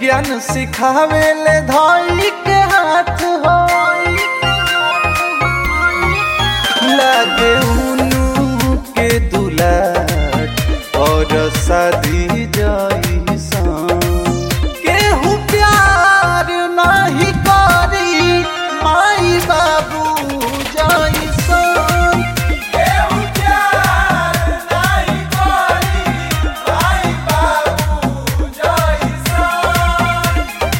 ज्ञान सिखावे ले धाई के हाथ हो लागे उनु के दुलाट और शादी जाई सान केहू प्यार नाही करी माई बाबू जाई सान केहू प्यार नाही करी माई बाबू जाई सान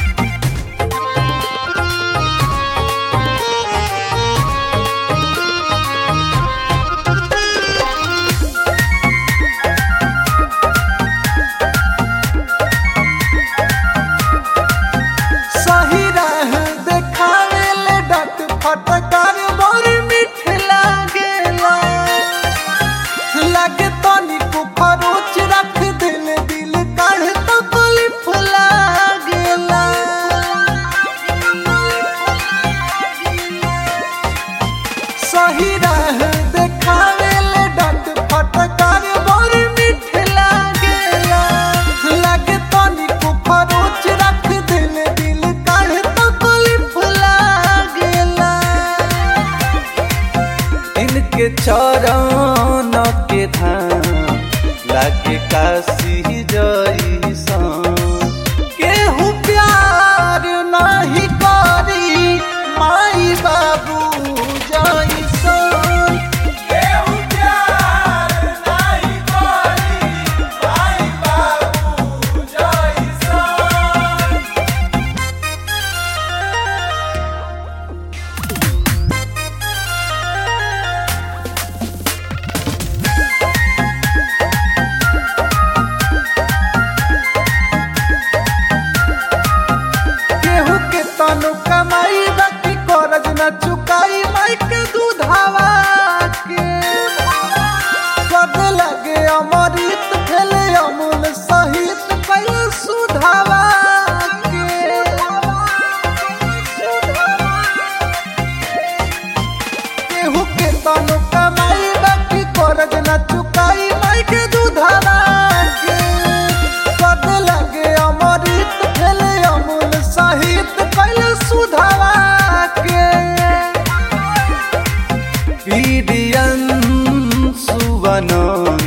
सही राह देखावे ले डट फटकार बड़ मीठ लागेला लागे तनी को फरोच रख दिल दिल काढ़ तो कुलिफ लागेला सही राह देखावे ले डट फटकार बड़ मीठ लागेला लागे तनी को फरोच रख दिल दिल काढ़ तो कुलिफ लागेला इनके चरण के धाम लागे काशी जैसन केहू प्यार नहीं करी माई बाबू जैसन केहू प्यार नहीं करी माई बाबू जैसन केहू के तनु कमाई बाकी करज न चुकाई माई के दूधावा के पद लगे अमृत भेले अमूल सहित पहले सुधावा के केहू के तनु कमाई बाकी करज न चुकाई माई के दूधावा के पद लगे अमृत भेले अमूल सहित पहले सुधावा के पीडियन सुवनन